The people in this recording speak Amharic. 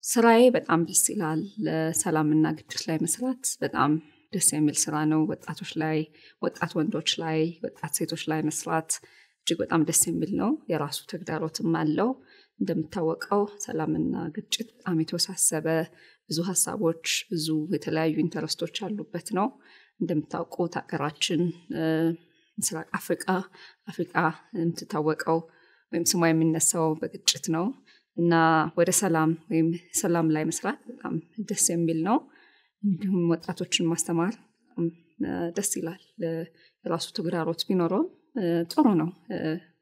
ስራዬ በጣም ደስ ይላል። ሰላምና ግጭት ላይ መስራት በጣም ደስ የሚል ስራ ነው። ወጣቶች ላይ ወጣት ወንዶች ላይ ወጣት ሴቶች ላይ መስራት እጅግ በጣም ደስ የሚል ነው። የራሱ ተግዳሮትም አለው። እንደሚታወቀው ሰላምና ግጭት በጣም የተወሳሰበ ብዙ ሀሳቦች ብዙ የተለያዩ ኢንተረስቶች ያሉበት ነው። እንደምታውቁት ሀገራችን ምስራቅ አፍሪቃ አፍሪቃ የምትታወቀው ወይም ስሟ የሚነሳው በግጭት ነው እና ወደ ሰላም ወይም ሰላም ላይ መስራት በጣም ደስ የሚል ነው። እንዲሁም ወጣቶችን ማስተማር ደስ ይላል። የራሱ ተግዳሮት ቢኖረውም ጥሩ ነው።